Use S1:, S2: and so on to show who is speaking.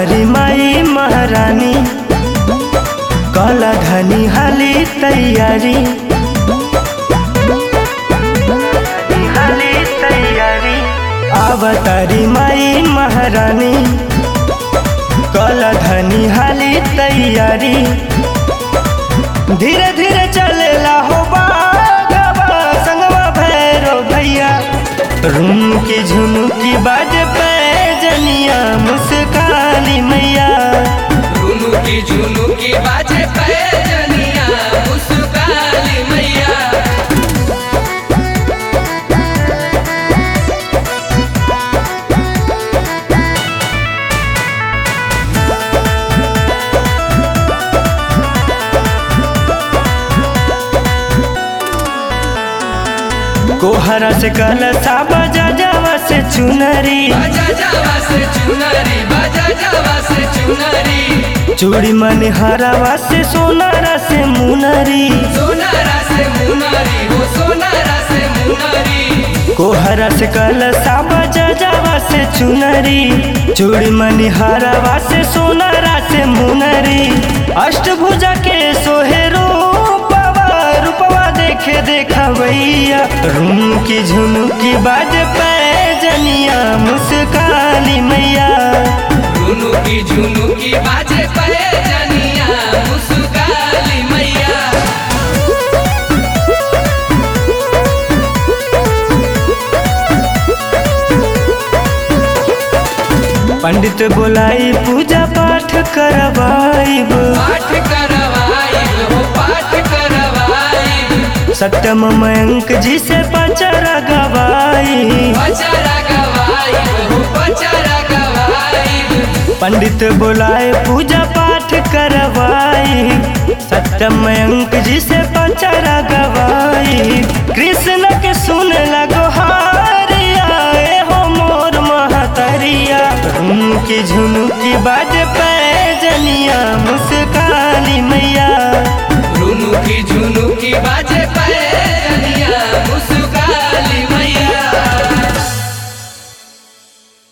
S1: अवतारी माई महारानी कला धनी हाली तैयारी हाली तैयारी अवतारी माई महारानी कला धनी हाली तैयारी धीरे धीरे चलेला हो बागवा संगवा भैरो भैया रूम की झुमकी बाज पे जनिया मुस्काली मैया
S2: रुनुकी झुनुकी बाजे पैजनिया मुस्काली मैया
S1: कोहरा से कलसा बजा जावा से चुनरी
S2: बाजा जावा से चुनरी बाजा जावा से चुनरी
S1: चूड़ी मन हरावा से सोनारा से मुनरी
S2: सोनारा से मुनरी हो सोनारा से मुनरी
S1: कोहरा से कलसा बजा जावा से चुनरी चूड़ी मन हरावा से सोनारा से मुनरी अष्टभुजा के सोहे रूपवा रूपवा देखे देखा भैया रूम की झुमकी बाज पे जनिया मुस्काली मैया
S2: रुनुकी झुनुकी बाजे पैजनिया मुस्काली मैया
S1: पंडित बोलाई पूजा पाठ करवाइब
S2: पाठ करवाई हो पाठ करवाई
S1: सत्यम मयंक जी से पचरा गवाई
S2: पचरा गवाई हो पचरा गवाई
S1: पंडित बोलाए पूजा पाठ करवाई सत्यम मयंक जी से पचरा गवाई कृष्ण के सुन लगो हारिया ए हो मोर महतरिया उनकी झुमकी बाज पे जनिया मुस्काली मैया
S2: रुनुकी झुनुकी बाजे पैजनिया